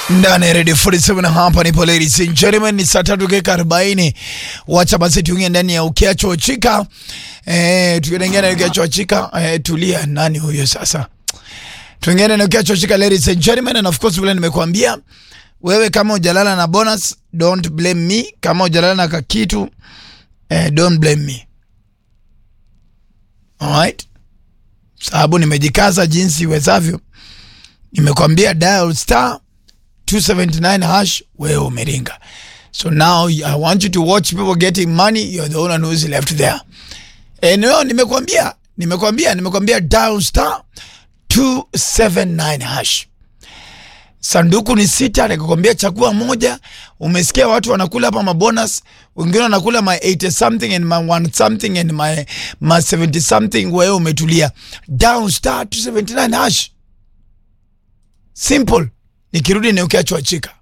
ndani ya Radio 47 hapa nipo ladies and gentlemen, ni saa tatu dakika arobaini. Wacha basi tuingie ndani ya ukiacho chika eh, tukiingia ndani ya ukiacho chika eh, tulia. Nani huyo sasa? Tuingie ndani ya ukiacho chika ladies and gentlemen, and of course vile nimekuambia wewe, kama hujalala na bonus don't blame me, kama hujalala na kakitu eh, don't blame me. Alright, sababu nimejikaza jinsi iwezavyo. Nimekwambia dial star 279 hash, wewe umeringa. So now I want you to watch people getting money. You're the only one who's left there. And no, nimekwambia, nimekwambia, nimekwambia dial star 279 hash. Sanduku ni sita, nikakwambia chagua moja. Umesikia watu wanakula hapa mabonus, wengine wanakula my 80 something and my 1 something and my, my 70 something. Wewe umetulia. Dial star 279 hash. Simple. Nikirudi ni ukiachwa chika.